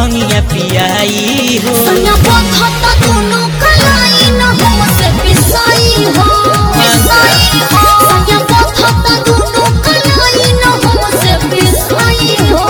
भंगिया पियाई हो सैया पथता दोनों कलाई न हमसे पिसाई हो पिसाई हो सैया पथता दोनों कलाई न हमसे पिसाई हो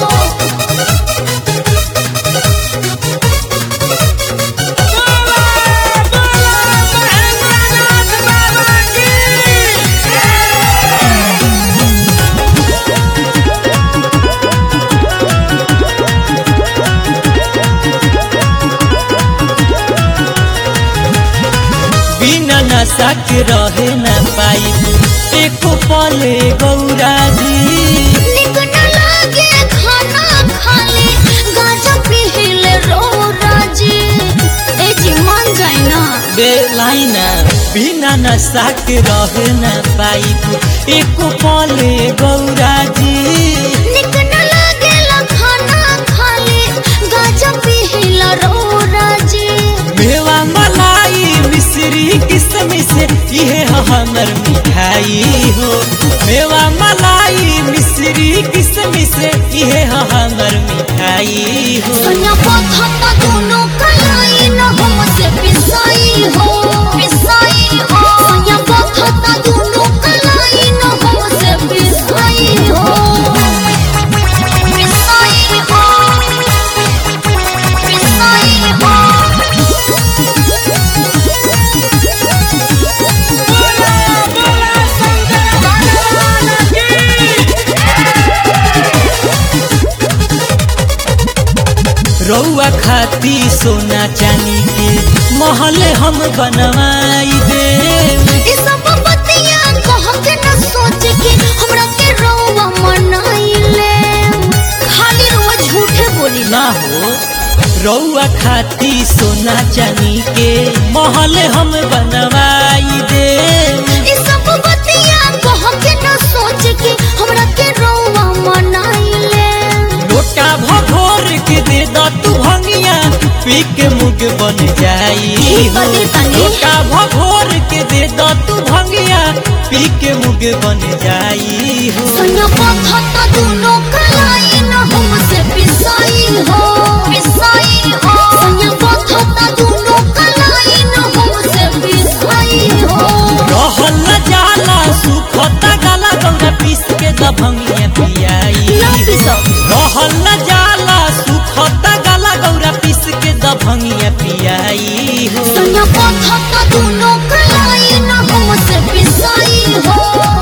बिना नशा के रहे न पाई एको पले गौरा जी निक न लागे खाना खाली गाजा पीले रो राजी ए जी मान जाए ना बेलाइना बिना नशा के रहे न पाई एको पले गौरा जी निक न लागे खाना खाली गाजा पीला रो राजी मेवा मलाई मिश्री किसमिस इहे ह हमर मिठाई हो मेवा मलाई मिश्री किसमिस इहे ह हमर मिठाई हो सैया पथता दोनों कलाई न हमसे पिसाई हो पिसाई हो सैया पथता दोनों कलाई न हमसे पिसाई हो पिसाई हो पिसाई हो रौआ खाती सोना चांदी के महल हम बनवाई दे ई सब बतिया कह के न सोच के हमरा के रोवा मनाइले खाली रोज झूठे बोली ना हो रौआ खाती सोना चांदी के महल हम बनवाई दे ई सब बतिया कह के न सोच के हमरा के रोवा मनाइले लोटा भभोर के दे द तू भंगिया पी के मुग बन जाई ई हो। बदे तनी। लोटा भभोर के दे द तू भंगिया पी के मुग बन जाई हो सैया पथता दोनों कलाई न हमसे पिसाई हो पिसाई हो सैया पथता दोनों कलाई न हमसे पिसाई हो रहल न जाला सुखता गला गौरा पीस के द भंगिया पियाई ना हो। पिसब रहल न जाला सुखता गला गौरा पीस के द भंगिया पियाई हो सैया पथता दोनों कलाई न हमसे पिसाई हो